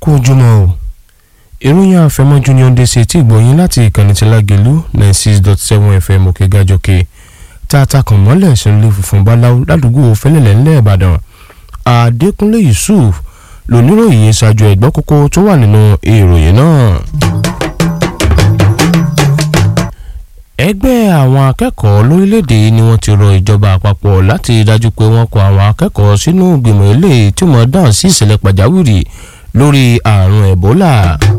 kú ojúmọ́ o ìròyìn àfẹmọ́jú ni ó ń dé sí etí ìgbọ̀nyín láti ìkànnì tí lágẹ̀lú ninety six dot seven fm òkè gàjọkè tá a ta kàn mọ́lẹ̀ sínú funfun báláwo ládùúgbò fẹ́lẹ́lẹ̀ ńlẹ̀ ìbàdàn adékúnlé yusuf lóníròyìn ṣáájú ẹ̀gbọ́n kókó tó wà nínú ìròyìn náà. ẹgbẹ́ àwọn akẹ́kọ̀ọ́ lórílẹ̀‐èdè yìí ni wọ́n ti rọ ìjọba àpapọ̀ láti dájú pé wọ́n kó àwọn akẹ́kọ̀ọ́ sínú ìgbìmọ̀ eléyìí tí wọ́n dáhùn sí ìṣẹ̀lẹ̀ pàjáwìrì lórí àrùn ẹ̀bólà.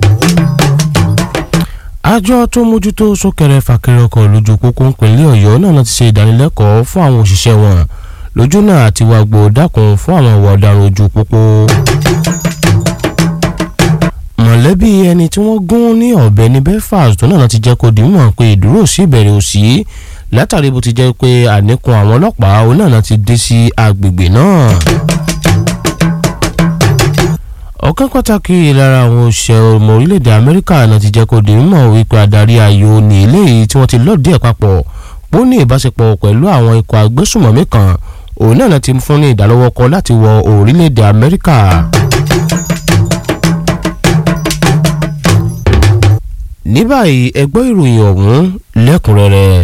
àjọ tó mójútó súnkẹrẹ fàkẹrẹ ọkọ̀ lójú pópó ìpínlẹ̀ ọ̀yọ́ náà ti ṣe ìdánilẹ́kọ̀ọ́ fún àwọn òṣìṣẹ́ wọn lójú náà àti wàgbò dákun fún àwọn ìwà ọ̀daràn ojú pópó mọ̀lẹ́bí ẹni tí wọ́n gún ní ọ̀bẹ ní belfast tó náà ti jẹ́ kó di mímọ̀ pé ìdúró sí ìbẹ̀rẹ̀ òsì látàrí bó ti jẹ́ pé àníkún àwọn ọlọ́pàá òun náà ti dé sí agbègbè náà. ọ̀kan pàtàkì lára àwọn òṣìṣẹ́ ọmọ orílẹ̀-èdè amẹ́ríkà náà ti jẹ́ kó di mímọ̀ wípé adarí ayò ní eléyìí tí wọ́n ti lọ́ọ̀dì ẹ̀ papọ̀ pó ní ìbáṣepọ̀ pẹ̀lú àwọn ikọ̀ agbésùmọ̀mí kan òun náà ti fún ní ìdálọ́wọ́kọ láti wọ orílẹ̀-èdè amẹ́ríkà. ní báyìí ẹgbẹ́ ìròyìn ọ̀hún lẹ́kùnrẹ́rẹ́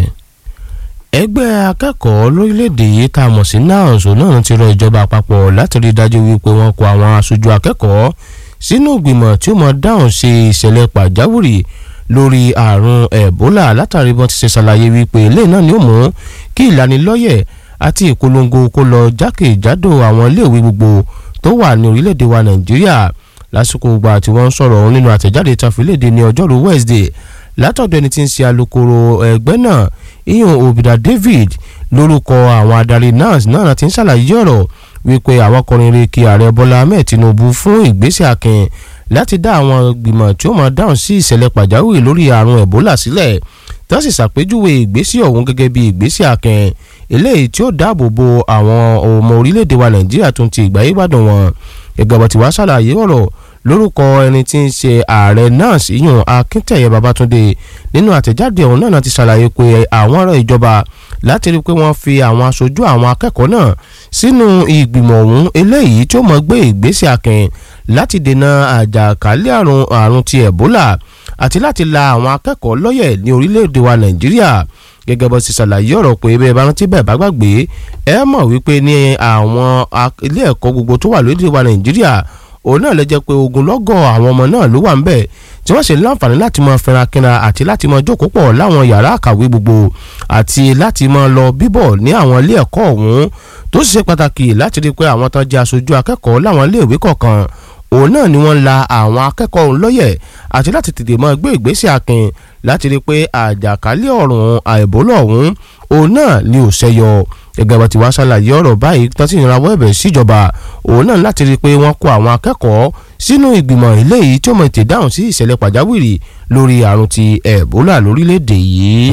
ẹgbẹ́ akẹ́kọ̀ọ́ lórílẹ̀‐èdè yìí tá a mọ̀ sí NANS náà ti rọ ìjọba àpapọ̀ láti rí i dájú wípé wọ́n kó àwọn aṣojú akẹ́kọ̀ọ́ sínú ìgbìmọ̀ tí ó mọ̀ dáhùn sí ìṣẹ̀lẹ̀ pàjáwìrì lórí àrùn ẹ̀bólà látàrí bọ́n ti ṣe ṣàlàyé wípé ilé náà ni ó mú kí ìlanilọ́yẹ̀ àti ìpolongo kó lọ jákèjádò àwọn iléèwé gbogbo tó wà ní orílẹ̀‐èdè wa Nàìjíríà lásìkò ìgbà tí wọ́n ń sọ̀rọ̀ ọ̀hún nínú àtẹ̀jáde tàfílédè ní ọjọ́rú Wednesday látọ̀dọ̀ ẹni tí ń ṣe alukoro ẹgbẹ́ náà iyan obìdá David lórúkọ àwọn adarí NANS náà ti ń ṣàlàyé ọ̀rọ̀ wípé àwọn kọrin re kí ààrẹ Bọ́lá Ahmed Tinubu fún ìgbésẹ̀ akin láti dá àwọn gbìmọ̀ tí ó máa dáhùn sí ìṣẹ̀lẹ̀ pàjáwìrì lórí àrùn Ebola sílẹ̀ tó sì ṣàpèjúwe ìgbésẹ̀ ọ̀hún gẹ́gẹ́ bí ìgbésẹ̀ akin eléyìí tí ó dáàbò bo àwọn ọmọ orílẹ̀-èdè wa Nàìjíríà tó ń ti ìgbáyé gbádùn wọn gẹ́gẹ́ bó ti wá ṣàlàyé ọ̀rọ̀ lórúkọ ẹni tí ń ṣe ààrẹ NANS ìyún Akíntẹ̀yẹ Babátúndé nínú àtẹ̀jáde ọ̀hún náà ti ṣàlàyé pé àwọn ọ̀rọ̀ ìjọba láti rí i pé wọ́n fi àwọn aṣojú àwọn akẹ́kọ̀ọ́ náà sínú ìgbìmọ̀ ọ̀hún eléyìí tí ó mọ̀ gbé ìgbésẹ̀ akin láti dènà àjàkálẹ̀ àrùn àrùn ti Ebola àti láti la àwọn akẹ́kọ̀ọ́ lọ́yẹ̀ ní orílẹ̀-èdè wa Nàìjíríà gẹ́gẹ́ bó ti ṣàlàyé ọ̀rọ̀ pé bẹ́ẹ̀ bá rántí bẹ́ẹ̀ bá gbàgbé ẹ mọ̀ wípé ní àwọn ilé ẹ̀kọ́ gbogbo tó wà lórílẹ̀-èdè wa Nàìjíríà òun náà lè jẹ́ pé ogunlọ́gọ̀ àwọn ọmọ náà ló wà ń bẹ̀ tí wọ́n ṣe láǹfààní láti máa fẹ́ra kínra àti láti máa jókòó pọ̀ láwọn yàrá àkàwé gbogbo àti láti máa lọ bíbọ̀ ní àwọn ilé ẹ̀kọ́ ọ̀hún tó sì ṣe pàtàkì láti rí i pé àwọn tó jẹ́ aṣojú akẹ́kọ̀ọ́ láwọn ilé ìwé kọ̀ọ̀kan òun náà ni wọ́n la àwọn akẹ́kọ̀ọ́ ọ̀hún lọ́yẹ̀ àti láti tètè máa gbé ìgbésẹ̀ akin láti rí i pé àjàkálẹ̀ ọ̀rùn àìbólọ̀ ọ̀hún òun náà ni ò ṣẹyọ gẹ́gẹ́ bá ti wá ṣàlàyé ọ̀rọ̀ báyìí tó sì ń rawọ́ ẹ̀bẹ̀ síjọba òun náà láti rí i pé wọ́n kó àwọn akẹ́kọ̀ọ́ sínú ìgbìmọ̀ eléyìí tí ó mọ ètè dáhùn sí ìṣẹ̀lẹ̀ pàjáwìrì lórí àrùn ti ẹ̀bólà lórílẹ̀‐èdè yìí.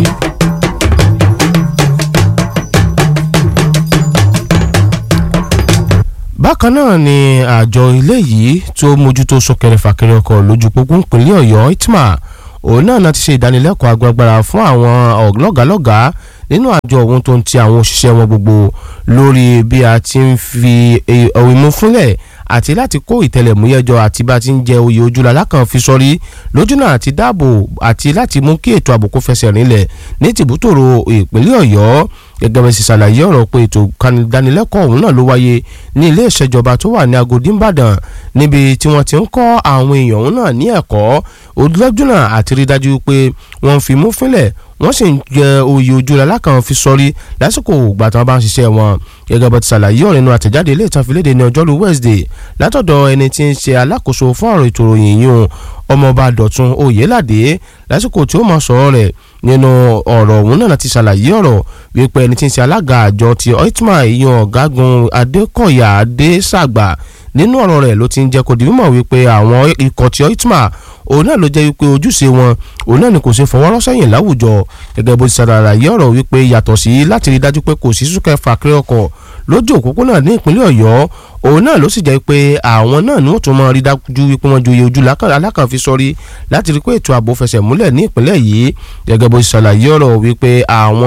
bákan náà ni àjọ ilé yìí tó mójútó súnkẹrẹ fàkẹrẹ ọkọ̀ lójú pópó ìpínlẹ̀ ọ̀yọ́ itma òun náà ti ṣe ìdánilẹ́kọ̀ọ́ agbágbára fún àwọn lọ́gàálọ́gàá nínú àjọ ohun tó ń ti àwọn òṣìṣẹ́ wọn gbogbo lórí bí a ti ń fi ìmú fúnlẹ̀ àti láti kó ìtẹlẹ̀múyẹ́jọ àti bá a ti ń jẹ oyè ojúlá lákàn fi sọrí lójúnà àti dáàbò àti láti mú kí ètò ààbò kó fẹsẹ̀ rinlẹ̀ ní tìbútòrò ìpínlẹ̀ ọ̀yọ́ gẹ́gẹ́ bẹ́ẹ̀ sì ṣàlàyé ọ̀rọ̀ pé ètò ìdánilẹ́kọ̀ọ́ ọ̀hún náà ló wáyé ní ilé ìṣèjọba tó wà ní Agodi Ìbàdàn níbi tí wọ́n ti ń kọ́ àwọn èèyàn ọ̀hún náà ní ẹ̀kọ́ ojúlọ́júnà àti rí dájú pé wọ́n fi mú fínlẹ̀ wọ́n sì ń jẹ oyè ojú alákàn fi sọrí lásìkò ìgbà tí wọ́n bá ń ṣiṣẹ́ wọn gẹ́gẹ́ bó ti ṣàlàyé ọ̀rọ̀ nínú àtẹ̀jáde ilé ìtànfilédè ní ọjọ́rú Wednesday látọ̀dọ̀ ẹni tí ń ṣe alákòóso fún ọ̀rọ̀ ètò ìròyìn yìí ọmọọba Dọ̀tun Oyèládé lásìkò tí ó máa sọ̀rọ̀ rẹ̀ nínú ọ̀rọ̀ òun náà ti ṣàlàyé ọ̀rọ̀ wípé ẹni tí ń ṣe alága àjọ ti oitma ìyẹn ọ̀gágun Adékọ̀yà Adésàgbà nínú ọ̀rọ̀ rẹ̀ ló ti ń jẹ́ kó di mímọ̀ wípé àwọn ikọ̀ ti oitma òun náà ló jẹ́ wípé ojúṣe wọn òun náà ni kò ṣe fọwọ́rọ́ sẹ́yìn láwùjọ gẹ́gẹ́ bó ti ṣàlàyé ọ̀rọ̀ wípé yàtọ̀ sí láti rí dájú pé kò sí súnkẹ́ fàkéré ọkọ̀ lójú òpópónà ní ìpínlẹ̀ ọ̀yọ́ òun náà ló sì jẹ́ pé àwọn náà ni wọ́n tún máa rí dájú wípé wọ́n joyè ojú alákànfi sọ́rí láti rí pé ètò ààbò fẹsẹ̀ múlẹ̀ ní ìpínlẹ̀ yìí gẹ́gẹ́ bó ti ṣàlàyé ọ̀rọ̀ wípé àwọn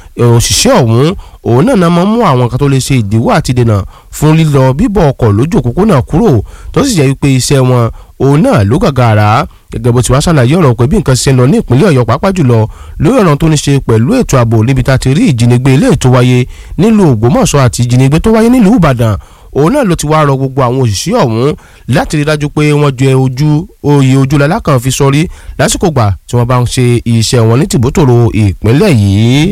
òṣìṣẹ́ ọ̀hún òun náà náà máa mú àwọn kan tó lè ṣe ìdíwọ́ àti dènà fún lílọ bíbọ̀ ọkọ̀ lójú òpópónà kúrò tó sì jẹ́ wípé iṣẹ́ wọn òun náà ló gàgàrà gẹ́gẹ́ bó ti wá ṣàlàyé ọ̀rọ̀ pé bí nǹkan ṣe ń lọ ní ìpínlẹ̀ ọ̀yọ́ pàápàá jùlọ lórí ọ̀rọ̀ tó ní ṣe pẹ̀lú ètò ààbò níbi tá a ti rí ìjínigbé ilé ètò wáyé nílùú ògbómọ̀ṣọ́ àti ìjínigbé tó wáyé nílùú ìbàdàn òun náà ló ti wá rọ gbogbo àwọn òṣìṣẹ́ ọ̀hún láti rí dájú pé wọ́n jẹ ojú oyè ojúlọ́lá kan fi sọrí lásìkò gbà tí wọ́n bá ń ṣe iṣẹ́ wọn ní tìbútòrò ìpínlẹ̀ yìí.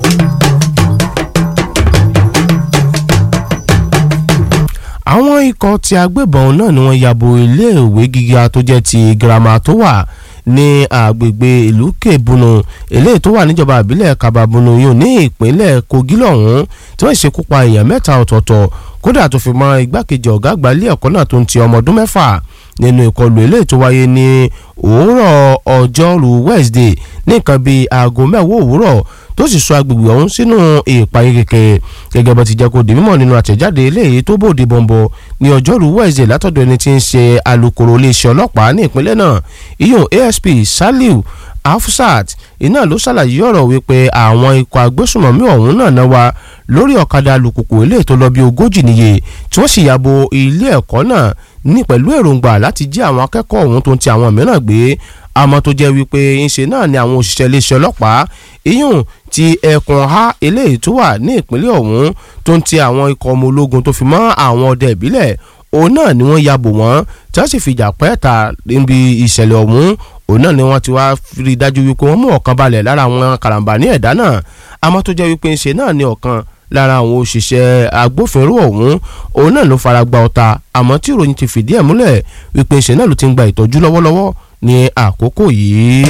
àwọn ikọ̀ tí agbébọn náà ni wọ́n yabo iléèwé gíga tó jẹ́ ti girama tó wà ní agbègbè ìlú kebùnú eléyìí tó wà níjọba ìbílẹ̀ kababunu yìí ní ìpínlẹ̀ kogi lọ́hún tí wọ́n ṣekú pa èèyàn mẹ́ta ọ̀tọ̀ọ̀tọ̀ kódà tó fi mọ́ igbákejì ọ̀gá àgbà ilé ẹ̀kọ́ náà tó ń ti ọmọ ọdún mẹ́fà nínú ìkọlù eléyìí tó wáyé ní òwúrọ̀ ọjọ́rú wednesday ní nǹkan bíi aago mẹ́wàá òwúrọ̀ tó sì sọ agbègbè ọ̀hún sínú ìpayé kẹ̀kẹ́ gẹ́gẹ́ bá ti jẹ́ kó di mímọ̀ nínú àtẹ̀jáde eléyìí tó bòde bọ̀m̀bọ̀ ní ọjọ́rú wednesday látọ̀dọ̀ ẹni tí ń ṣe alukoro iléeṣẹ́ ọlọ́pàá ní ìpínlẹ̀ náà iyun asp saliu afsat iná ló ṣàlàyé ọ̀rọ̀ wípé àwọn ikọ̀ agbésùmọ̀mí ọ̀hún náà náà wá lórí ọ̀kadà alùpùpù eléyìí tó lọ bí ogójì níye tí wọ́n sì yàbò ilé ẹ̀kọ́ náà ní pẹ̀lú èròǹgbà láti jí àwọn akẹ́kọ̀ọ́ ọ̀hún tó ń ti àwọn mìíràn gbé àmọ́ tó jẹ́ wípé ńṣe náà ni àwọn òṣìṣẹ́ iléeṣẹ́ ọlọ́pàá iyún ti ẹkùn ha eléyìí tó wà ní ìpínlẹ̀ ọ̀hún tó ń ti àwọn ikọ̀ ọmọ ológun tó fi mọ́ àwọn ọdẹ ìbílẹ̀ òun náà ni wọ́n yabò wọ́n tí wọ́n sì fi ìjà pẹ́ẹ́ta níbi ìṣẹ̀lẹ̀ ọ̀hún òun náà ni wọ́n ti wá rí i dájú wípé wọ́n mú ọ̀kan balẹ̀ lára àwọn karambà ní ẹ̀dá náà àmọ́ tó jẹ́ wípé ńṣe náà ni ọ̀kan lára àwọn òṣìṣẹ́ agbófinró ọ̀hún òun náà ló fara gba ọta àmọ́ tí ìròyìn ti fìdí ẹ̀ múlẹ̀ wípé ńṣe náà ló ti ń gba ìtọ́jú lọ́wọ́lọ́wọ́ ní àkókò yìí.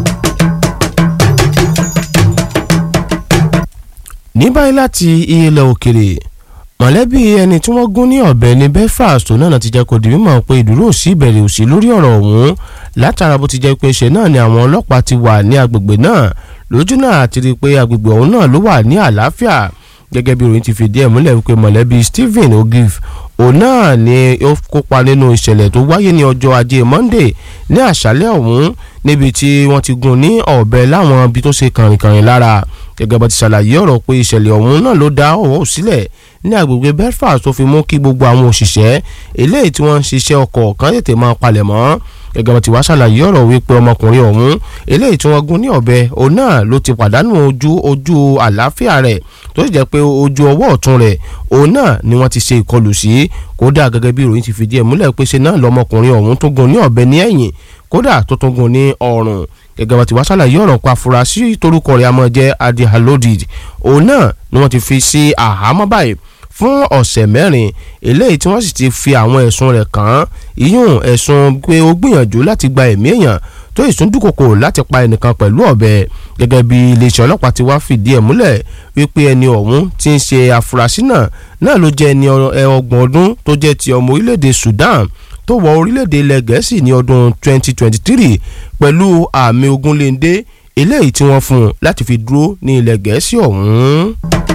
ní báyìí láti ilẹ̀ òkèrè mọ̀lẹ́bí ẹni tí wọ́n gún ní ọ̀bẹ ní Belfast tó náà ti jẹ́ kó di mímọ̀ pé ìdúró òsì ìbẹ̀rẹ̀ òsì lórí ọ̀rọ̀ ọ̀hún látara bó ti jẹ́ pé ṣe náà ni àwọn ọlọ́pàá ti wà ní agbègbè náà lójú náà àti rí i pé agbègbè ọ̀hún náà ló wà ní àlàáfíà gẹ́gẹ́ bí ìròyìn ti fìdí ẹ̀ múlẹ̀ wípé mọ̀lẹ́bí Stephen Ogif òun náà ni ó kópa nínú ìṣẹ̀lẹ̀ tó wáyé ní ọjọ́ ajé Monday ní àṣálẹ́ ọ̀hún níbi tí wọ́n ti gún ní ọ̀bẹ láwọn ibi tó ṣe kàrìnkàrìn lára gẹ́gẹ́ bá ti ṣàlàyé ọ̀rọ̀ pé ìṣẹ̀lẹ̀ ọ̀hún náà ló dá ọ̀wọ́ sílẹ̀ ní agbègbè Belfast tó fi mú kí gbogbo àwọn òṣìṣẹ́ eléyìí tí wọ́n ń ṣiṣẹ́ ọkọ̀ kan tètè máa palẹ̀ mọ́ gẹ́gẹ́ bá ti wá ṣàlàyé ọ̀rọ̀ wípé ọmọkùnrin ọ̀hún eléyìí tí wọ́n gún ní ọ̀bẹ òun náà ló ti pàdánù ojú ojú àlàáfíà rẹ̀ tó sì jẹ́ pé ojú ọwọ́ ọ̀tún rẹ̀ òun náà ni wọ́n ti ṣe ìkọlù sí kódà gẹ́gẹ́ bí ìròyìn ti fìdí ẹ̀ múlẹ̀ pé ṣe náà lọmọkùnrin ọ̀hún tó gún ní ọ̀bẹ ní ẹ̀yìn kódà tó tún gún ní ọrùn gẹ́gẹ́ bá ti wá ṣàlàyé ọ̀rọ̀ pa afurasí torúkọ rẹ̀ àmọ́ jẹ́ adi halodid òun náà ni wọ́n ti fi sí àhámọ́ báyìí fún ọ̀sẹ̀ mẹ́rin eléyìí tí wọ́n sì ti fi àwọn ẹ̀sùn rẹ̀ kàn án ìyún ẹ̀sùn pé ó gbìyànjú láti gba ẹ̀mí èèyàn tó ìsúndúkòkò láti pa ẹnìkan pẹ̀lú ọ̀bẹ gẹ́gẹ́ bí iléeṣẹ́ ọlọ́pàá ti wá fìdí ẹ̀ múlẹ̀ wípé ẹni ọ̀hún tí ń ṣe afurasí náà náà ló jẹ́ ẹni ọgbọ̀n ọdún tó jẹ́ ti ọmọ orílẹ̀-èdè Sudan tó wọ orílẹ̀-èdè ilẹ̀ gẹ̀ẹ́sì ní ọdún 2023 pẹ̀lú àmì ogunléndé eléyìí tí wọ́n fún un láti fi dúró ní ilẹ̀ gẹ̀ẹ́sì ọ̀hún.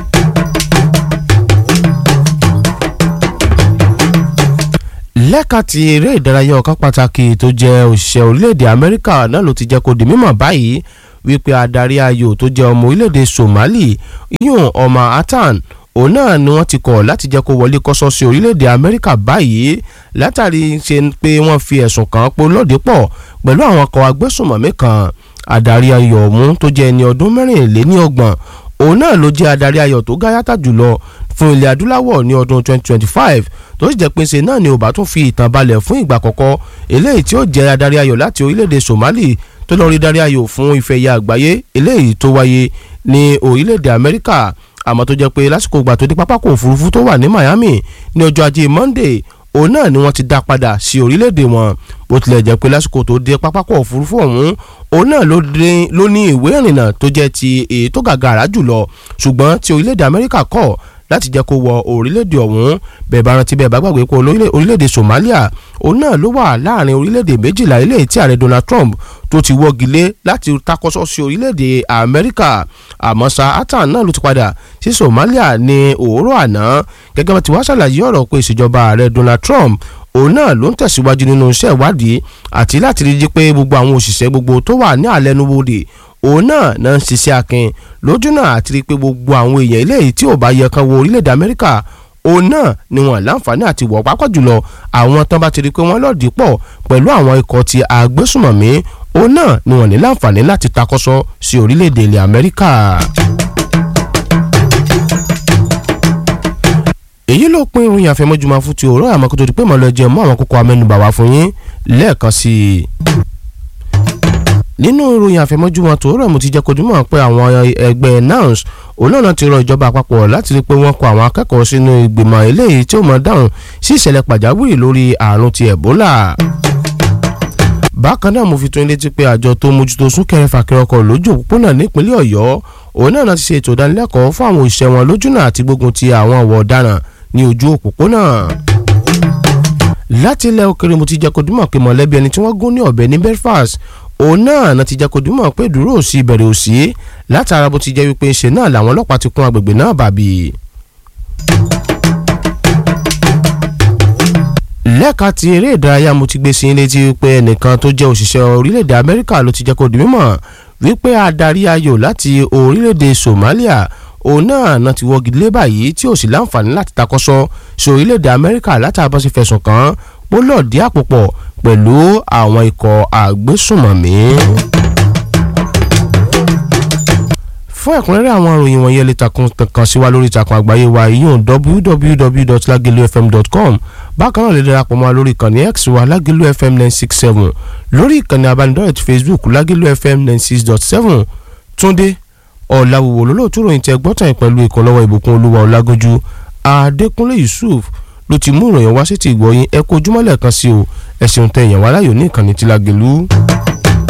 lẹ́ka ti eré ìdárayá ọ̀kan pàtàkì tó jẹ́ òṣìṣẹ́ orílẹ̀-èdè Amẹ́ríkà náà ló ti jẹ́ kó di mímọ̀ báyìí wípé adarí ayò tó jẹ́ ọmọ orílẹ̀-èdè Somali yún ọmọ Atan òun náà ni wọ́n ti kọ̀ láti jẹ́ kó wọlé kọ́sọ́ sí orílẹ̀-èdè Amẹ́ríkà báyìí látàrí ṣe pé wọ́n fi ẹ̀sùn kàn án pé lọ́dẹ pọ̀ pẹ̀lú àwọn ọkọ̀ agbésùnmọ̀mí kan adarí ayò ọ̀hún tó jẹ́ ẹni ọdún mẹ́rìnléníọgbọ̀n òun náà ló jẹ́ adarí ayò tó gáyàtà jùlọ fún ilẹ̀ adúláwọ̀ ní ọdún 2025 tó sì jẹ́ pé ṣe náà ni ó bá tún fi ìtàn balẹ̀ fún ìgbà àkọ́kọ́ eléyìí tí ó jẹ́ adarí ayò láti orílẹ̀-èdè Somali tó lọ rí darí ayò fún ife ẹ̀yà àgbáyé eléyìí tó wáyé ní orílẹ̀-èdè Amẹ́ríkà àmọ́ tó jẹ́ pé lásìkò ìgbà tó dé pápákọ̀ òfurufú tó wà ní Miami ní ọjọ́ ajé Monday òun náà ni wọ́n ti dá padà sí orílẹ̀-èdè wọn bó tilẹ̀ jẹ́ pé lásìkò tó dé pápákọ̀ òfurufú ọ̀hún òun náà ló ní ìwé ìrìnnà tó jẹ́ ti èyí tó gàgàrà jùlọ ṣùgbọ́n ti orílẹ̀-èdè Amẹ́ríkà kọ̀ láti jẹ́ kó wọ orílẹ̀-èdè ọ̀hún bẹ́ẹ̀ bá rántí bẹ́ẹ̀ bá gbàgbé pé orílẹ̀-èdè Somalia òun náà ló wà láàrin orílẹ̀-èdè méjìlá eléyìí tí ààrẹ Donald Trump tó ti wọ́gi lé láti takọ́sọ́ sí orílẹ̀-èdè Amẹ́ríkà àmọ́ sa atan náà ló ti padà sí Somalia ní òwúrọ̀ àná gẹ́gẹ́ bá ti wá ṣàlàyé ọ̀rọ̀ pé ìṣèjọba ààrẹ Donald Trump òun náà ló ń tẹ̀síwájú nínú iṣẹ́ ìwádìí àti láti rí i pé gbogbo àwọn òṣìṣẹ́ gbogbo tó wà ní àlẹ́nubodè òun náà náà ń ṣiṣẹ́ akin lójúnà àti rí i pé gbogbo àwọn èèyàn eléyìí tí ò bá yẹ kan wo orílẹ̀-èdè amẹ́ríkà òun náà ni wọ́n láǹfààní àti wọ̀ pápá jùlọ àwọn tán bá ti rí i pé wọ́n lọ́ọ̀dì pọ̀ pẹ̀lú àwọn ikọ̀ ti agbésùmọ̀mí òun náà ni wọ́n ní láǹfààní láti takọ́sọ sí orílẹ̀-èdè ilẹ̀ amẹ́ríkà. èyí ló pín ìròyìn àfẹmọ́júmọ́ fún ti òórọ́ àmọ́ kó tó di pé màá lọ jẹ mọ́ àwọn kókó amẹ́nubà wá fún yín lẹ́ẹ̀kan sí i. nínú ìròyìn àfẹmọ́júmọ́ tòórọ́ mo ti jẹ́ kojú mọ́ pé àwọn ẹgbẹ́ NANS olóòna ti rọ ìjọba àpapọ̀ láti rí i pé wọ́n kó àwọn akẹ́kọ̀ọ́ sínú ìgbìmọ̀ eléyìí tí ó mọ̀ dáhùn sí ìṣẹ̀lẹ̀ pàjáwìrì lórí àrùn ti Ebola bákan náà mo fi tó létí pé àjọ tó mójútó súnkẹrẹ fàkẹrẹ ọkọ̀ lójú òpópónà nípínlẹ̀ Ọ̀yọ́ òun náà ti ṣe ètò ìdánilẹ́kọ̀ọ́ fún àwọn òṣìṣẹ́ wọn lójúnà àti gbógun ti àwọn ọ̀wọ́ ọ̀daràn ní ojú òpópónà. láti ilẹ̀ òkèrè mo ti jẹ́ kó dúmọ̀ pé mọ̀lẹ́bí ẹni tí wọ́n gún ní ọ̀bẹ ní Belfast òun náà náà ti jẹ́ kó dúmọ̀ pé dúró òsì ìbẹ̀rẹ̀ òsì látara bó ti jẹ́ wípé ṣe náà làwọn ọlọ́pàá ti kún agbègbè náà bàbí. lẹ́ka ti eré ìdárayá mo ti gbé sí létí wípé ẹnìkan tó jẹ́ òṣìṣẹ́ orílẹ̀-èdè Amẹ́ríkà ló ti jẹ́ kó di mímọ̀ wípé adarí ayò láti orílẹ̀-èdè Somalia òun náà náà ti wọ́gi lé báyìí tí ò sì láǹfààní láti takọ́sọ sí orílẹ̀-èdè Amẹ́ríkà látàbọ̀ sí fẹ̀sùn kàn ó lọ́ọ̀dí àpòpọ̀ pẹ̀lú àwọn ikọ̀ àgbésùmọ̀mí. fún ẹ̀kúnrẹ́rẹ́ àwọn ìròyìn wọ̀nyí ẹ lè takùn kan sí wa lórí ìtàkùn àgbáyé wa yíyún www.lagelufm.com bákan náà lè darapọ̀ mọ́ wa lórí ìkànnì x wa lagelu fm nine six seven lórí ìkànnì abánidọ́rẹ̀ ti facebook lagelu fm nine six dot seven túndé ọ̀làwùwò lólóòtú ròyìn tẹ gbọ́tàn pẹ̀lú ìkọlọ́wọ́ ìbùkún olúwa ọ̀làgójú adékúnlé yusuf ló ti mú ìròyìn wá sí ti ìgbọ̀yìn ẹ kó ojúmọ́lẹ̀ kan sí o ẹ̀sìn tẹ èèyàn wá láyò ní ìkànnì tí Lágelú.